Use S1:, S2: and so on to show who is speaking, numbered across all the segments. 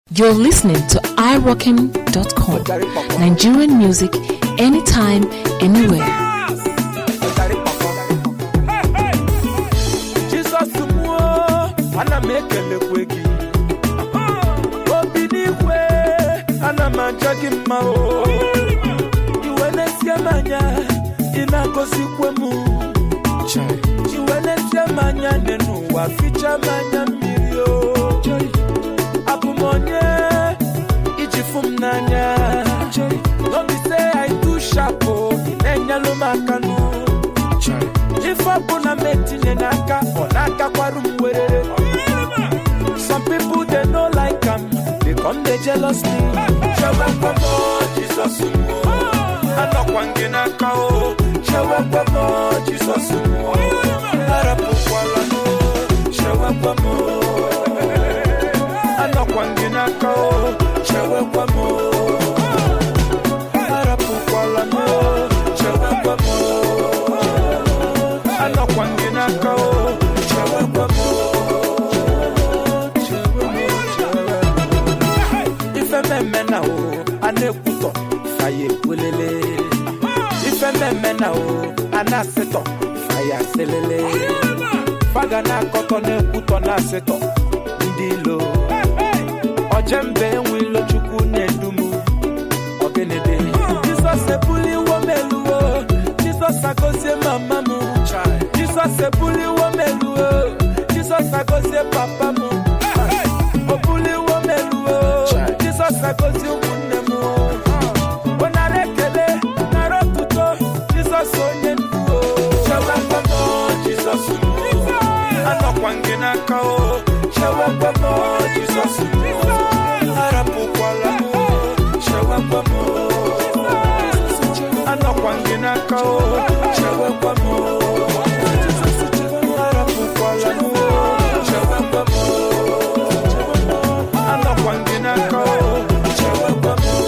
S1: You're listening to iRockin.com. Nigerian music anytime, anywhere.
S2: Jizọs mụọ ana m ekelekwe gị obi n'igwe ana m aja gị mma o iwe na-esie m anya ị na-agọzikwe m iwe na-esie m anya dị n'ụwa ficha m anya mmiri o abụ m onye iji fụ m n'anya n'obi say I too sharp o ị na-enyelụ m aka nụ ife ọbụla m etinye n'aka ọ na-akakwarụ m werere some people they no like am they come dey jealous me chewekwe m o, Jizọs m o. anọkwa m gị n'aka o chewekwe m o, Jizọs m o. arapụkwala m o, chewekwe m o. anọkwa m gị n'aka o chewekwe m o. arapụkwala m o, chewekwe m o. anọkwa m gị n'aka o chewekwa m o. Chewe m o, chewe m. ife mmemme na o a na-ekwutọ faya ekwelele ife mmemme na o a na-asịtọ faya asịlele faga na-akọtọ na-ekwutọ na-asịtọ ndị ilo ojembe enwe ilo chukwu na-edumu ọgịnịdị jizọs ebuliwo m eluwo jizọs agọzie mama m jizọs ebuliwo m eluwo jizọs agọzie papa m o buliwo m eluwo jizọs agọzie ụmụnne m o nara ekele nara otuto jizọs onye ndu o chewekwe m o, jizọs m o. anọkwa m gị n'aka o chewekwe m o, jizọs m o. arapụkwala m o, chewekwe m o. anọkwa m gị n'aka o chewekwe m o. arapụkwala m o, chewekwe m o. anọkwa m gị n'aka o chewekwe m o.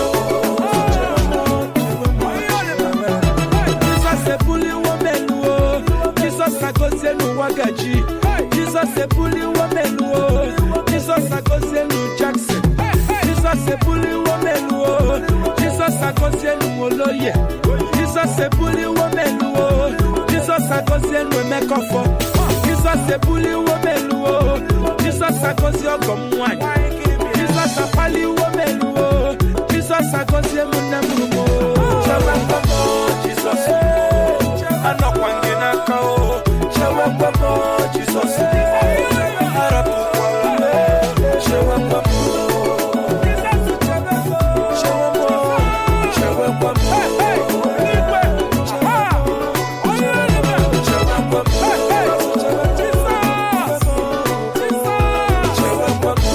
S2: Jizọs ebuliwo m elu o Jizọs agọzie n'ụwa gaji Jizọs ebuliwo m elu o Jizọs agọzie n'u Jackson Jizọs ebuliwo m elu o Jizọs agọzie n'u Oloye Jizọs ebuliwo m elu o Jizọs agọzie n'u Emekọfọ Jizọs ebuliwo m elu o Jizọs agọzie ọgọ m nwanyị Jizọs akpaliwo m elu o Jizọs agọzie m nne m rumo Chewekwe m o, Jizọs anọkwa m gị n'aka o chewekwe m o, Jizọs arapụkwala m o, chewekwe m o. Chewe m o, chewekwe m o. Chewekwe m o. Chewekwe m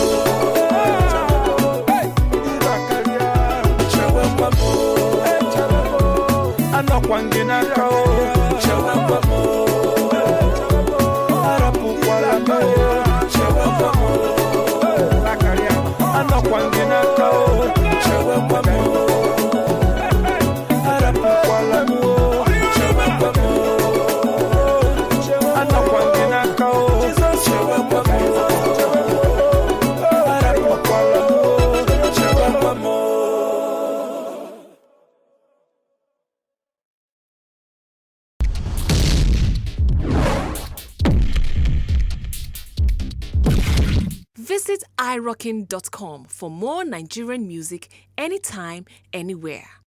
S2: o. Chewekwe m o. anọkwa m gị n'aka o chewekwe m o. arapụkwala m o chewekwe m o. anọkwa m gị n'aka o chewekwe m o. arapụkwala m o chewekwe m o. anọkwa m gị n'aka o chewekwe m o. arapụkwala m o chewekwe m o.
S1: Visit iRockin.com for more Nigerian music anytime, anywhere.